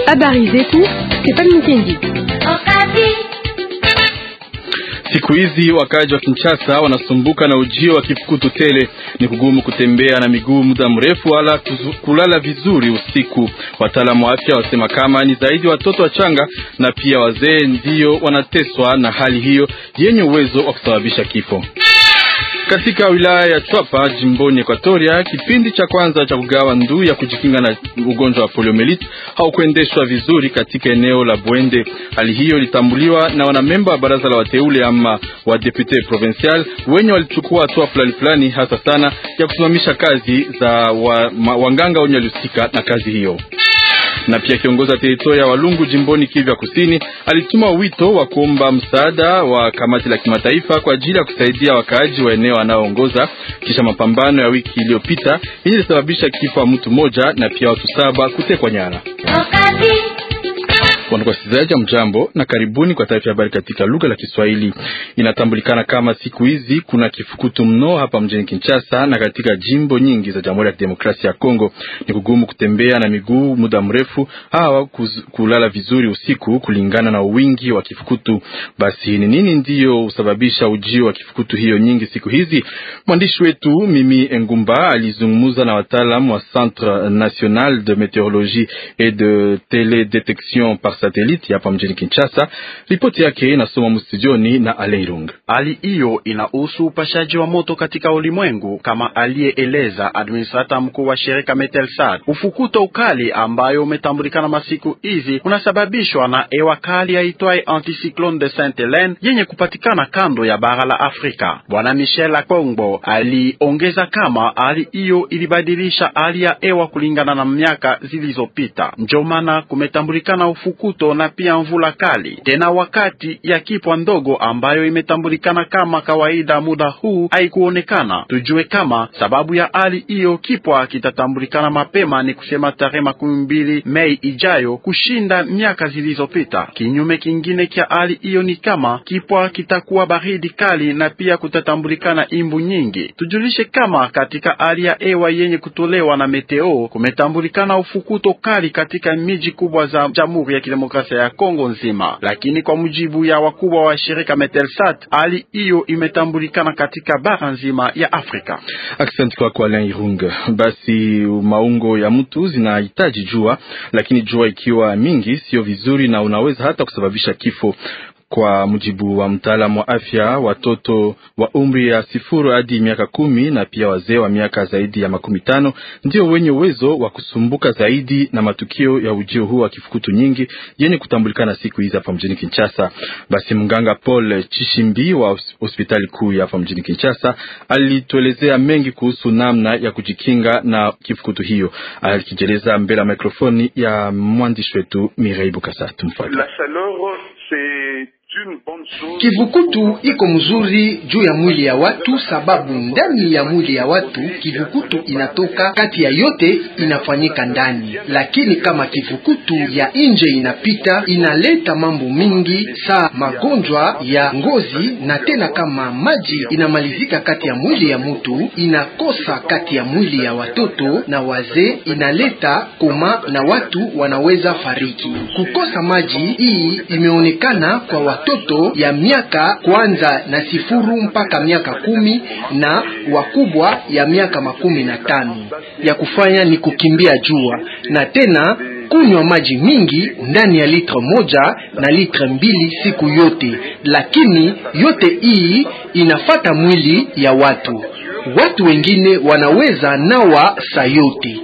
Habari zetu Stefani Mkendi. Siku hizi wakaji wa Kinshasa wanasumbuka na ujio wa kifukutu tele. Ni kugumu kutembea na miguu muda mrefu, wala kulala vizuri usiku. Wataalamu wa afya wasema kama ni zaidi watoto wachanga na pia wazee ndiyo wanateswa na hali hiyo yenye uwezo wa kusababisha kifo. Katika wilaya ya Chwapa jimboni Ekwatoria, kipindi cha kwanza cha kugawa ndui ya kujikinga na ugonjwa wa poliomelite haukuendeshwa vizuri katika eneo la Bwende. Hali hiyo ilitambuliwa na wanamemba wa baraza la wateule ama wa depute provincial wenye walichukua hatua fulani fulani, hasa sana ya kusimamisha kazi za wa, ma, wanganga wenye walihusika na kazi hiyo na pia kiongozi wa teritoria ya Walungu jimboni Kivu Kusini alituma wito wa kuomba msaada wa kamati la kimataifa kwa ajili ya kusaidia wakaaji wa eneo anaoongoza kisha mapambano ya wiki iliyopita yenye ilisababisha kifo wa mtu mmoja na pia watu saba kutekwa nyara. Wasikilizaji, mjambo na karibuni kwa taarifa ya habari katika lugha la Kiswahili. Inatambulikana kama siku hizi kuna kifukutu mno hapa mjini Kinshasa na katika jimbo nyingi za Jamhuri ya Kidemokrasia ya Kongo. Ni kugumu kutembea na miguu muda mrefu, hawa kulala vizuri usiku, kulingana na wingi wa kifukutu. Basi ni nini ndiyo husababisha ujio wa kifukutu hiyo nyingi siku hizi? Mwandishi wetu Mimi Engumba alizungumza na wataalam wa Centre National de Meteorologie et de Teledetection par satellite hapa mjini Kinshasa. Ripoti yake inasoma mstudioni na Aleirung. Hali hiyo inahusu upashaji wa moto katika ulimwengu, kama aliyeeleza administrata mkuu wa shirika Metelsat. Ufukuto ukali ambayo umetambulikana masiku hizi unasababishwa na hewa kali yaitwaye anticyclone de Saint Helene yenye kupatikana kando ya bara la Afrika. Bwana Michel Akongbo aliongeza kama hali hiyo ilibadilisha hali ya hewa kulingana na miaka zilizopita, ndio maana kumetambulikana ufukuto na pia mvula kali tena wakati ya kipwa ndogo ambayo imetambulikana kama kawaida. Muda huu haikuonekana. Tujue kama sababu ya hali hiyo kipwa kitatambulikana mapema, ni kusema tarehe makumi mbili Mei ijayo kushinda miaka zilizopita. Kinyume kingine kya hali hiyo ni kama kipwa kitakuwa baridi kali na pia kutatambulikana imbu nyingi. Tujulishe kama katika hali ya hewa yenye kutolewa na meteo kumetambulikana ufukuto kali katika miji kubwa za Jamhuri ya Kidemokrasia ya Kongo nzima, lakini kwa mujibu ya wakubwa wa shirika Metelsat hali hiyo imetambulikana katika bara nzima ya Afrika. Asante kwako Alain Irung. Basi maungo ya mtu zinahitaji jua, lakini jua ikiwa mingi sio vizuri na unaweza hata kusababisha kifo. Kwa mujibu wa mtaalamu wa afya, watoto wa umri ya sifuru hadi miaka kumi na pia wazee wa miaka zaidi ya makumi tano ndio wenye uwezo wa kusumbuka zaidi na matukio ya ujio huu wa kifukutu nyingi yenye kutambulikana siku hizi hapa mjini Kinshasa. Basi mganga Paul Chishimbi wa hospitali kuu ya hapa mjini Kinshasa alituelezea mengi kuhusu namna ya kujikinga na kifukutu hiyo, akijeleza mbele ya mikrofoni ya mwandishi wetu Mirei Bukasa. Tumfuate. Kivukutu iko mzuri juu ya mwili ya watu, sababu ndani ya mwili ya watu kivukutu inatoka kati ya yote inafanyika ndani, lakini kama kivukutu ya nje inapita inaleta mambo mingi saa magonjwa ya ngozi, na tena kama maji inamalizika kati ya mwili ya mtu inakosa kati ya mwili ya watoto na wazee, inaleta koma na watu wanaweza fariki. Kukosa maji hii imeonekana kwa watoto ya miaka kwanza na sifuru mpaka miaka kumi na wakubwa ya miaka makumi na tano. Ya kufanya ni kukimbia jua na tena kunywa maji mingi ndani ya litre moja na litre mbili siku yote, lakini yote hii inafata mwili ya watu. Watu wengine wanaweza nawa saa yote.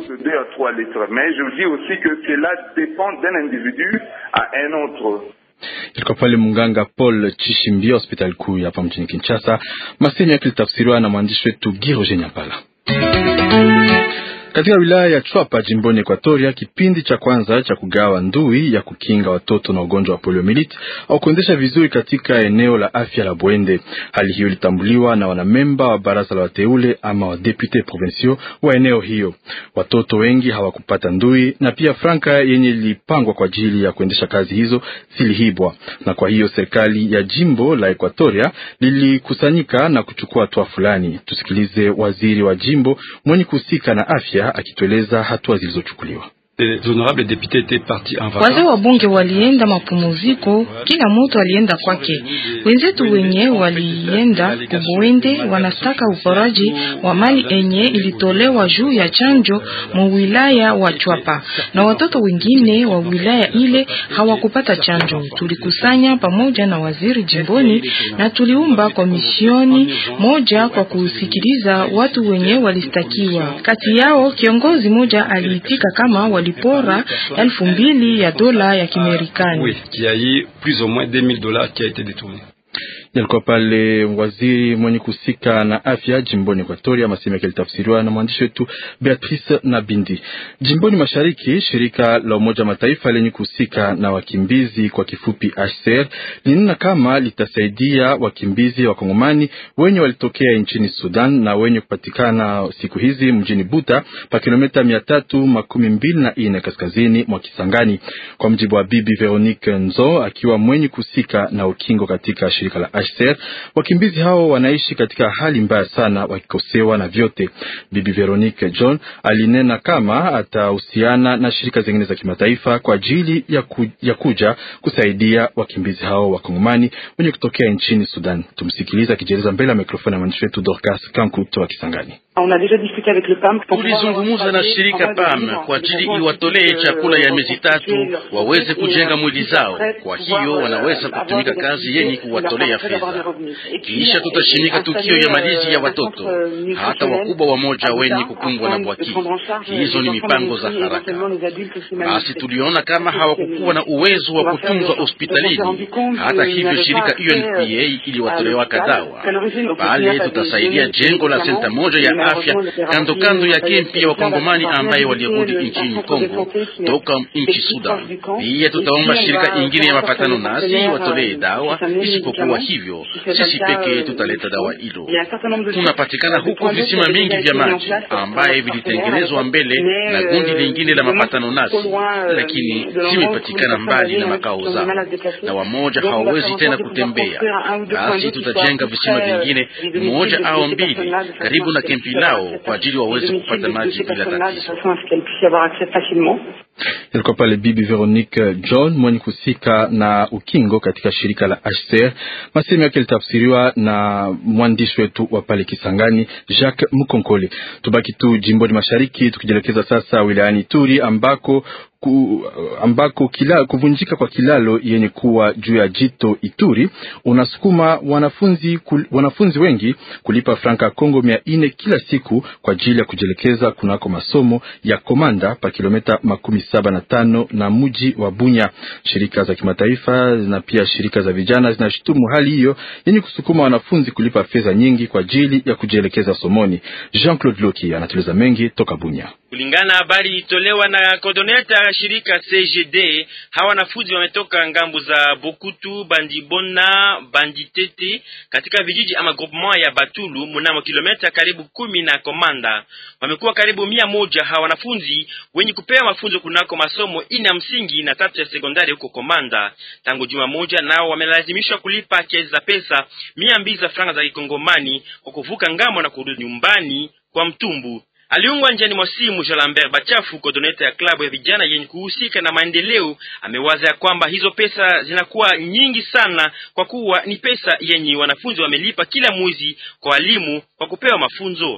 Ilikuwa pale mganga Paul Chishimbi hospitali kuu hapa mjini Kinshasa. Masemi yake litafsiriwa na mwandishi wetu Giroje Nyampala. Katika wilaya ya Chwapa jimboni Ekwatoria, kipindi cha kwanza cha kugawa ndui ya kukinga watoto na ugonjwa wa poliomelite au kuendesha vizuri katika eneo la afya la Bwende. Hali hiyo ilitambuliwa na wanamemba wa baraza la wateule ama wa depute provinciaux wa eneo hiyo. Watoto wengi hawakupata ndui na pia franka yenye ilipangwa kwa ajili ya kuendesha kazi hizo zilihibwa, na kwa hiyo serikali ya jimbo la Ekwatoria lilikusanyika na kuchukua hatua fulani. Tusikilize waziri wa jimbo mwenye kuhusika na afya akitueleza hatua zilizochukuliwa. Wazee wa bunge walienda mapumziko, kila mtu alienda kwake. Wenzetu wenye walienda Kubwende wanastaka uporaji wa mali enye ilitolewa juu ya chanjo mu wilaya wa Chwapa, na watoto wengine wa wilaya ile hawakupata chanjo. Tulikusanya pamoja na waziri jimboni na tuliumba komisioni moja kwa kusikiliza watu wenye walistakiwa. Kati yao kiongozi moja aliitika kama walipora elfu mbili ya dola ya Kimerikani. Yalikuwa pale waziri mwenye kusika na afya jimboni Ekwatoria, maseme yake litafsiriwa na mwandishi wetu Beatrice Nabindi. Jimboni mashariki, shirika la Umoja wa Mataifa lenye kusika na wakimbizi kwa kifupi HCR linena kama litasaidia wakimbizi wa Kongomani wenye walitokea nchini Sudan na wenye kupatikana siku hizi mjini Buta pa kilomita mia tatu makumi mbili na ine kaskazini mwa Kisangani, kwa mjibu wa Bibi Veronique Nzo akiwa mwenye kusika na ukingo katika shirika la HCR. Wakimbizi hao wanaishi katika hali mbaya sana, wakikosewa na vyote. Bibi Veronique John alinena kama atahusiana na shirika zingine za kimataifa kwa ajili ya, ku, ya kuja kusaidia wakimbizi hao wakongomani wenye kutokea nchini Sudan. Tumsikiliza akijieleza mbele ya mikrofoni ya mwandishi wetu Dorcas Kankuto wa Kisangani. Tulizungumza na shirika PAM kwa ajili iwatolee chakula ya miezi tatu waweze kujenga mwili zao, kwa hiyo wanaweza kutumika kazi yenye kuwatolea fedha. Kisha tutashimika tukio ya malizi ya watoto hata wakubwa wamoja wenye kukumbwa na bwaki. Hizo ni mipango za haraka. Basi tuliona kama hawakukuwa na uwezo wa kutunzwa hospitalini. Hata hivyo, shirika UNPA iliwatolewa kadawa pale. Tutasaidia jengo la senta moja ya afya kando kando ya kempi ya wakongomani ambaye walirudi nchini Kongo toka nchi Sudan. Pia tutaomba shirika ingine ya mapatano nasi watolee dawa. Isipokuwa hivyo, sisi pekee tutaleta dawa hilo. Tunapatikana huko visima mingi vya maji ambaye vilitengenezwa mbele na gundi lingine la mapatano nasi, lakini zimepatikana mbali na makao zao na wamoja hawawezi tena kutembea. Basi tutajenga visima vingine moja au mbili karibu na kempi lao kwa ajili waweze kupata maji bila tatizo. Ilikuwa pale Bibi Veronique John mwenye kusika na ukingo katika shirika la HCR. Masemi yake litafsiriwa na mwandishi wetu wa pale Kisangani, Jacques Mukonkole. Tubaki tu jimboni mashariki, tukijielekeza sasa wilayani Turi ambako ku, ambako kila, kuvunjika kwa kilalo yenye kuwa juu ya jito Ituri unasukuma wanafunzi, kul, wanafunzi wengi kulipa franka Kongo mia ine kila siku kwa ajili ya kujielekeza kunako masomo ya Komanda pa kilomita makumi saba na tano na mji wa Bunya. Shirika za kimataifa na pia shirika za vijana zinashutumu hali hiyo yenye kusukuma wanafunzi kulipa fedha nyingi kwa ajili ya kujielekeza somoni. Jean Claude Loki anatueleza mengi toka Bunya. Kulingana na habari itolewa na kodoneta ya shirika CGD, hawa wanafunzi wametoka ngambo za Bokutu, Bandibona, Banditete katika vijiji ama groupement ya Batulu mnamo kilomita karibu kumi na Komanda. Wamekuwa karibu mia moja hawa wanafunzi wenye kupewa mafunzo kunako masomo ina msingi na tatu ya sekondari huko Komanda. Tangu juma moja, nao wamelazimishwa kulipa kiasi za pesa mia mbili za franga za kikongomani kwa kuvuka ngambo na kurudi nyumbani kwa mtumbu. Aliungwa njiani mwa simu Jean Lambert Bachafu, kodoneta ya klabu ya vijana yenye kuhusika na maendeleo, amewaza ya kwamba hizo pesa zinakuwa nyingi sana, kwa kuwa ni pesa yenye wanafunzi wamelipa kila mwezi kwa walimu kwa kupewa mafunzo.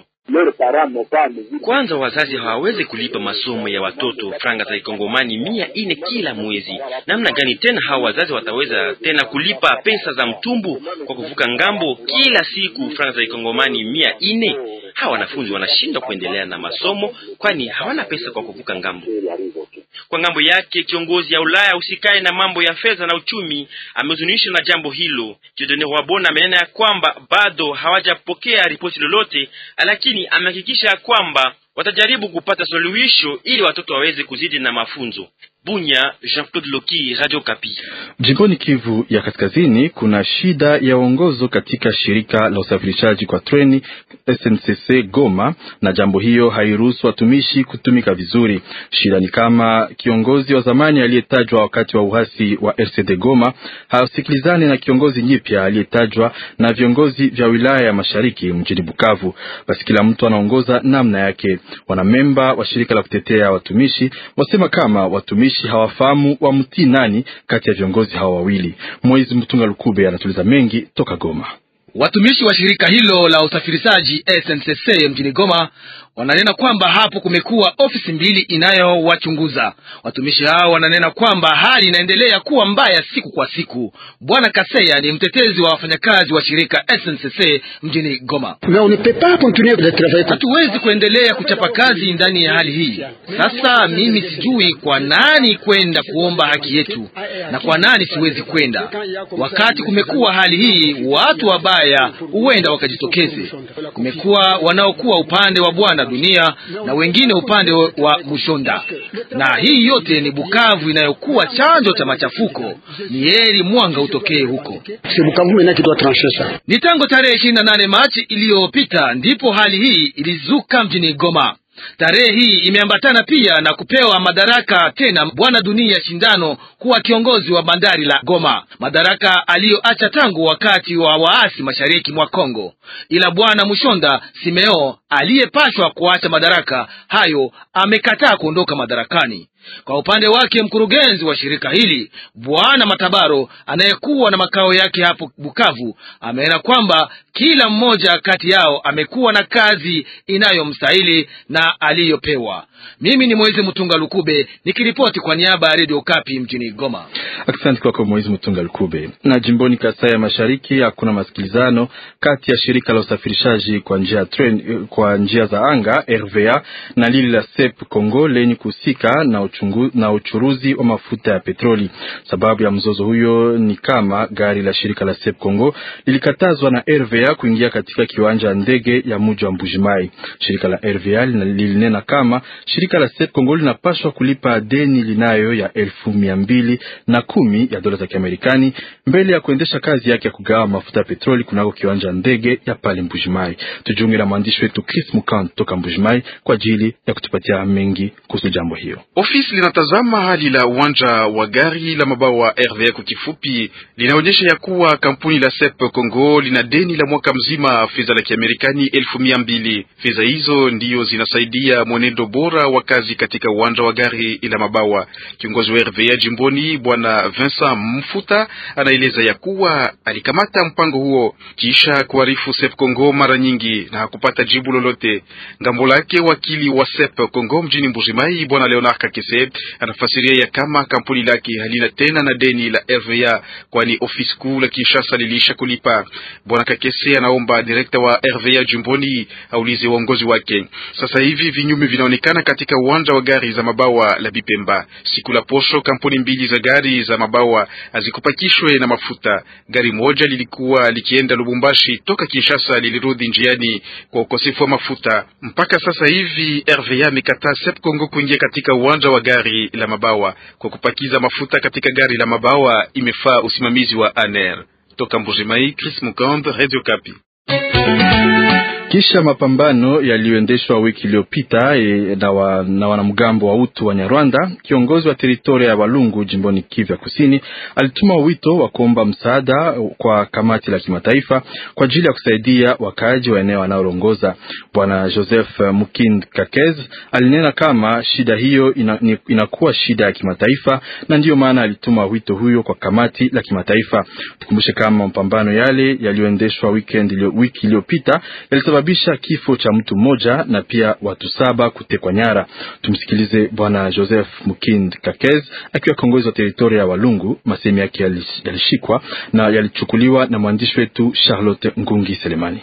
Kwanza wazazi hawawezi kulipa masomo ya watoto franga za kikongomani mia ine kila mwezi. Namna gani tena hawa wazazi wataweza tena kulipa pesa za mtumbu kwa kuvuka ngambo kila siku franga za kikongomani mia ine? Hawa wanafunzi wanashindwa kuendelea na masomo, kwani hawana pesa kwa kuvuka ngambo. Kwa ngambo yake kiongozi ya Ulaya usikae na mambo ya fedha na uchumi amehuzunishwa na jambo hilo. Jedone Wabona amenena ya kwamba bado hawajapokea ripoti lolote, lakini amehakikisha kwamba watajaribu kupata suluhisho ili watoto waweze kuzidi na mafunzo. Bunya, Jean-Claude Loki, Radio Kapi. Jimboni Kivu ya Kaskazini kuna shida ya uongozo katika shirika la usafirishaji kwa treni SNCC Goma, na jambo hiyo hairuhusu watumishi kutumika vizuri. Shida ni kama kiongozi wa zamani aliyetajwa wakati wa uhasi wa RCD Goma hasikilizani na kiongozi nyipya aliyetajwa na viongozi vya wilaya ya Mashariki mjini Bukavu. Basi kila mtu anaongoza namna yake. Wanamemba wa shirika la kutetea watumishi wasema kama watumishi hawafahamu wamtii nani kati ya viongozi hawa wawili. Moizi Mtunga Lukube anatuliza mengi toka Goma. Watumishi wa shirika hilo la usafirishaji SNCC mjini Goma wananena kwamba hapo kumekuwa ofisi mbili inayowachunguza watumishi hao. Wananena kwamba hali inaendelea kuwa mbaya siku kwa siku. Bwana Kaseya ni mtetezi wa wafanyakazi wa shirika SNCC mjini Goma. Hatuwezi kuendelea kuchapa kazi ndani ya hali hii. Sasa mimi sijui kwa nani kwenda kuomba haki yetu na kwa nani siwezi kwenda. Wakati kumekuwa hali hii, watu wabaya huenda wakajitokeze. Kumekuwa wanaokuwa upande wa bwana dunia na wengine upande wa Mushonda, na hii yote ni Bukavu inayokuwa chanjo cha machafuko. Ni heri mwanga utokee huko. Ni tangu tarehe ishirini na nane Machi iliyopita ndipo hali hii ilizuka mjini Goma. Tarehe hii imeambatana pia na kupewa madaraka tena bwana Dunia Shindano kuwa kiongozi wa bandari la Goma, madaraka aliyoacha tangu wakati wa waasi mashariki mwa Kongo. Ila bwana Mushonda Simeo aliyepashwa kuacha madaraka hayo amekataa kuondoka madarakani. Kwa upande wake mkurugenzi wa shirika hili bwana Matabaro anayekuwa na makao yake hapo Bukavu ameona kwamba kila mmoja kati yao amekuwa na kazi inayomstahili na aliyopewa. Mimi ni Mwezi Mtunga Lukube nikiripoti kwa niaba ya redio Kapi mjini Goma. Asante kwako Mwezi Mtunga Lukube. Na jimboni Kasai ya Mashariki hakuna masikilizano kati ya shirika la usafirishaji kwa njia train, kwa njia za anga RVA na lili la SEP Congo lenye kuhusika na uchungu, na uchuruzi wa mafuta ya petroli. Sababu ya mzozo huyo ni kama gari la shirika la SEP Congo lilikatazwa na RVA kuingia katika kiwanja ndege ya mji wa Mbujimai. Shirika la RVA lilinena kama shirika la SEP Congo linapaswa kulipa deni linayo ya elfu mia mbili na kumi ya dola za Kiamerikani mbele ya kuendesha kazi yake ya kugawa mafuta ya petroli kunako kiwanja ndege ya pale Mbujimai. Tujiunge na mwandishi wetu Chris Mukan toka Mbujimai kwa ajili ya kutupatia mengi kuhusu jambo hiyo. Ofisi linatazama hali la uwanja wa gari la mabawa RVA kwa kifupi, linaonyesha ya kuwa kampuni la SEP Congo lina deni la mwaka mzima fedha la Kiamerikani elfu mia mbili. Fedha hizo ndiyo zinasaidia mwenendo bora wa kazi katika uwanja wa gari la mabawa. Kiongozi wa RVA jimboni bwana Vincent Mfuta anaeleza ya kuwa alikamata mpango huo kisha kuarifu SEP Congo mara nyingi na hakupata jibu lolote. Ngambo lake wakili wa SEP Congo mjini Mbujimai bwana Leonard Kakese anafasiria ya kama kampuni lake halina tena na deni la RVA, kwani ofisi kuu la Kinshasa lilisha kulipa. Bwana Kakese anaomba direkta wa RVA jimboni aulize uongozi wake. Sasa hivi vinyume vinaonekana katika uwanja wa gari za mabawa la Bipemba. Siku la posho, kampuni mbili za gari za mabawa hazikupakishwe na mafuta. Gari moja lilikuwa likienda Lubumbashi toka Kinshasa, lilirudi njiani kwa ukosefu wa mafuta. Mpaka sasa hivi RVA amekataa SEP Congo kuingia katika uwanja wa gari la mabawa kwa kupakiza mafuta katika gari la mabawa. Imefaa usimamizi wa ANR. Toka Mbujimai, Chris Mukand, Radio Kapi. Kisha mapambano yaliyoendeshwa wiki iliyopita e, na, wa, na wanamgambo wa utu wa Nyarwanda, kiongozi wa teritoria ya Walungu jimboni Kivu ya Kusini alituma wito wa kuomba msaada kwa kamati la kimataifa kwa ajili ya kusaidia wakaaji wa eneo wanaoongoza. Bwana Joseph Mukind Kakez alinena kama shida hiyo ina, inakuwa shida ya kimataifa na ndiyo maana alituma wito huyo kwa kamati la kimataifa. Tukumbushe kama mapambano yale yaliyoendeshwa weekend wiki iliyopita yalisababisha kifo cha mtu mmoja na pia watu saba kutekwa nyara. Tumsikilize bwana Joseph Mukind Kakez akiwa kiongozi wa teritoria ya Walungu. Masemi yake yalishikwa na yalichukuliwa na mwandishi wetu Charlotte Ngungi Selemani.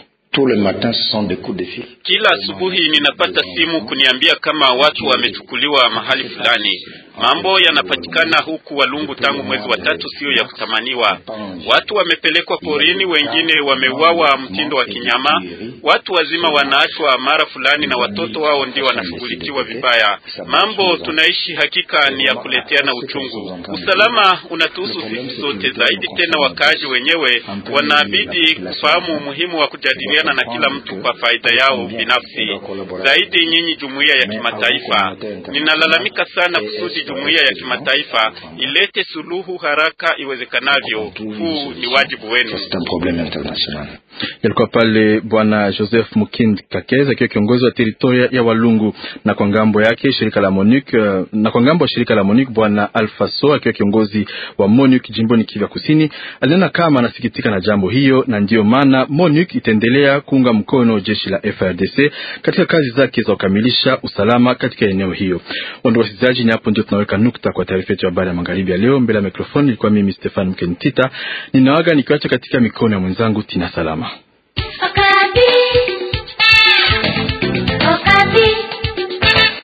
Kila asubuhi ninapata simu kuniambia kama watu wamechukuliwa mahali fulani. Mambo yanapatikana huku Walungu tangu mwezi wa tatu, siyo ya kutamaniwa. Watu wamepelekwa porini, wengine wameuawa mtindo wa kinyama. Watu wazima wanaachwa mara fulani, na watoto wao ndio wanashughulikiwa vibaya. Mambo tunaishi hakika ni ya kuleteana uchungu. Usalama unatuhusu sisi sote, zaidi tena wakaaji wenyewe wanabidi kufahamu umuhimu wa kujadiliana na kila mtu kwa faida yao binafsi, zaidi nyinyi jumuiya ya kimataifa. Ninalalamika sana kusudi jumuiya ya kimataifa ilete suluhu haraka iwezekanavyo. Huu ni wajibu wenu. Yalikuwa pale bwana Joseph Mukind Kakeza akiwa kiongozi wa teritoria ya Walungu, na kwa ngambo yake shirika la MONUC, na kwa ngambo ya shirika la MONUC bwana Alfaso akiwa kiongozi wa MONUC jimboni Kivu Kusini alinena kama anasikitika na jambo hiyo, na ndiyo maana MONUC itaendelea kuunga mkono jeshi la FRDC katika kazi zake za kukamilisha usalama katika eneo hiyo. Wandugu wasikilizaji, ni hapo ndio tunaweka nukta kwa taarifa yetu ya habari ya magharibi ya leo. Mbele ya mikrofoni ilikuwa mimi Stefan Mkenitita, ninawaga nikiwacha katika mikono ya mwenzangu Tina Salama.